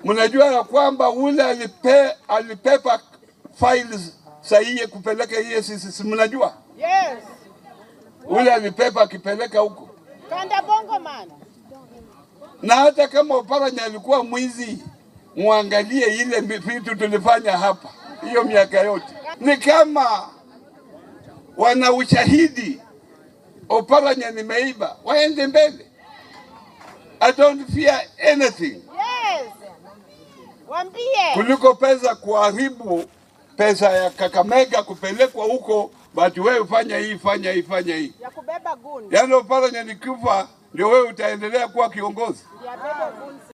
Mnajua ya kwamba ule alipe, alipepa files sahihi kupeleka EACC, si mnajua Yes. ule alipepa akipeleka huko, Kanda bongo man. na hata kama Oparanya alikuwa mwizi, muangalie ile vitu tulifanya hapa hiyo miaka yote. Ni kama wana ushahidi Oparanya nimeiba, waende mbele. I don't fear anything Yes. Wambie. kuliko pesa kuharibu pesa ya Kakamega kupelekwa huko, bati wewe fanya hii fanya hii fanya hii. Ya kubeba gundi. Yaani Oparanya nikifa ndio wewe utaendelea kuwa kiongozi. Ya beba gundi.